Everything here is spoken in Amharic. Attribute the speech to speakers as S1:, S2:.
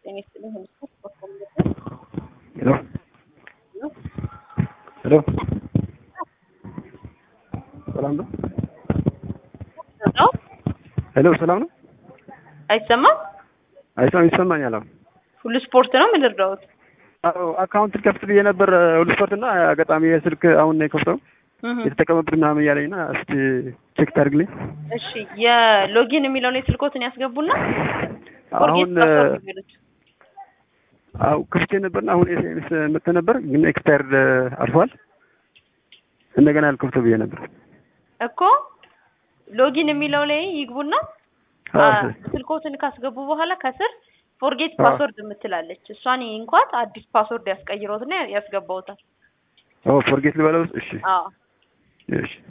S1: ጤና ይስጥልኝ።
S2: ሄሎ ሄሎ ሰላም ነው?
S1: ነው
S2: ሄሎ ሰላም ነው?
S1: አይሰማም?
S2: አይሰማም ይሰማኛል። አሁን
S1: ሁሉ ስፖርት ነው የምንረዳውት።
S2: አዎ አካውንት ከፍት ብዬ ነበር ሁሉ ስፖርት እና አጋጣሚ የስልክ አሁን ነው የከፍተው የተጠቀመበት ምናምን እያለኝ እና እስቲ ቼክ ታድርግልኝ።
S1: እሺ የሎጊን የሚለውን የስልኮትን ያስገቡና
S2: አሁን
S1: ፎርጌት ፓስወርድ የሚሉት
S2: አው ክፍቼ ነበርና አሁን ኤስኤምኤስ መጥቶ ነበር ግን ኤክስፓየርድ አልፏል። እንደገና አልከፍተው ብዬ ነበር።
S1: እኮ ሎጊን የሚለው ላይ ይግቡና
S2: አዎ
S1: አ- ስልኮትን ካስገቡ በኋላ ከስር ፎርጌት
S2: አዎ።
S1: ፓስወርድ የምትላለች እሷን እንኳን አዲስ ፓስወርድ ያስቀይረውትና ያስገባውታል።
S2: ኦ ፎርጌት ልበለው። እሺ
S1: አዎ
S2: እሺ